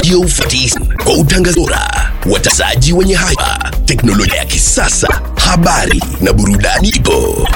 Radio 14 kwa utangazaji bora, watangazaji wenye haiba, teknolojia ya kisasa, habari na burudani ipo.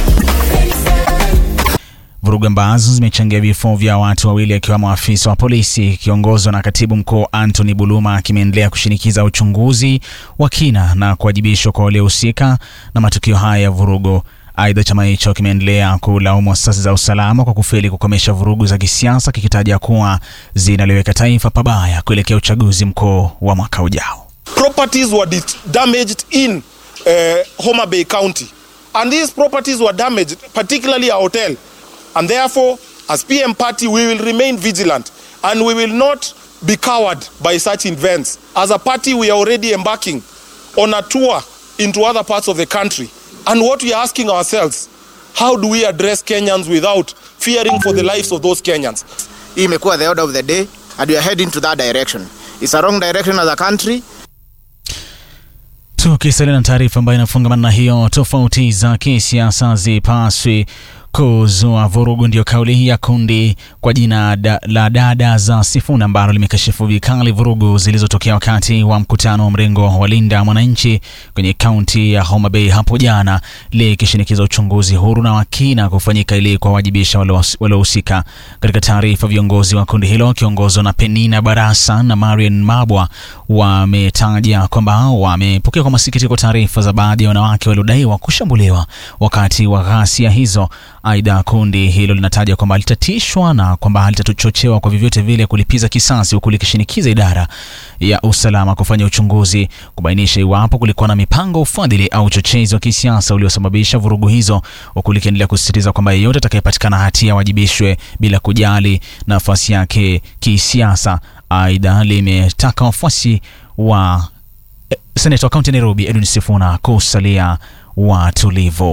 Vurugu ambazo zimechangia vifo vya watu wawili akiwemo afisa wa polisi kiongozwa na katibu mkuu Anthony Buluma kimeendelea kushinikiza uchunguzi wa kina na kuwajibishwa kwa waliohusika na matukio haya ya vurugu. Aidha, chama hicho kimeendelea kulaumu asasi za usalama kwa kufeli kukomesha vurugu za kisiasa kikitaja kuwa zinaliweka taifa pabaya kuelekea uchaguzi mkuu wa mwaka ujao. properties were dis- damaged in uh, Homa Bay County. And these properties were damaged, particularly a hotel. And therefore, as PM party, we will remain vigilant and we will not be cowed by such events. As a party, we are already embarking on a tour into other parts of the country. And what we are asking ourselves, how do we address Kenyans without fearing for the lives of those Kenyans? hii imekuwa the order of the day and we are heading to that direction it's a wrong direction as a country Tukisalia na taarifa ambayo inafungamana na hiyo, tofauti za kisiasa zipaswi kuzua vurugu, ndio kauli ya kundi kwa jina da, la dada za Sifuna ambalo limekashifu vikali vurugu zilizotokea wakati wa mkutano wa mrengo wa Linda Mwananchi kwenye kaunti ya Homa Bay hapo jana, likishinikiza uchunguzi huru na wa kina kufanyika ili kuwawajibisha waliohusika. Katika taarifa, viongozi wa kundi hilo wakiongozwa na Penina Barasa na Marian Mabwa wametaja kwamba wamepokea kwa masikitiko taarifa za baadhi ya wanawake waliodaiwa kushambuliwa wakati wa ghasia hizo. Aidha, kundi hilo linataja kwamba litatishwa na kwamba litatochochewa kwa vyovyote vile kulipiza kisasi, huku likishinikiza idara ya usalama kufanya uchunguzi kubainisha iwapo kulikuwa na mipango, ufadhili au uchochezi wa kisiasa uliosababisha vurugu hizo, huku likiendelea kusisitiza kwamba yeyote atakayepatikana hatia awajibishwe bila kujali nafasi yake kisiasa. Aidha, limetaka wafuasi wa eh, seneta wa kaunti ya Nairobi Edwin Sifuna kusalia watulivu.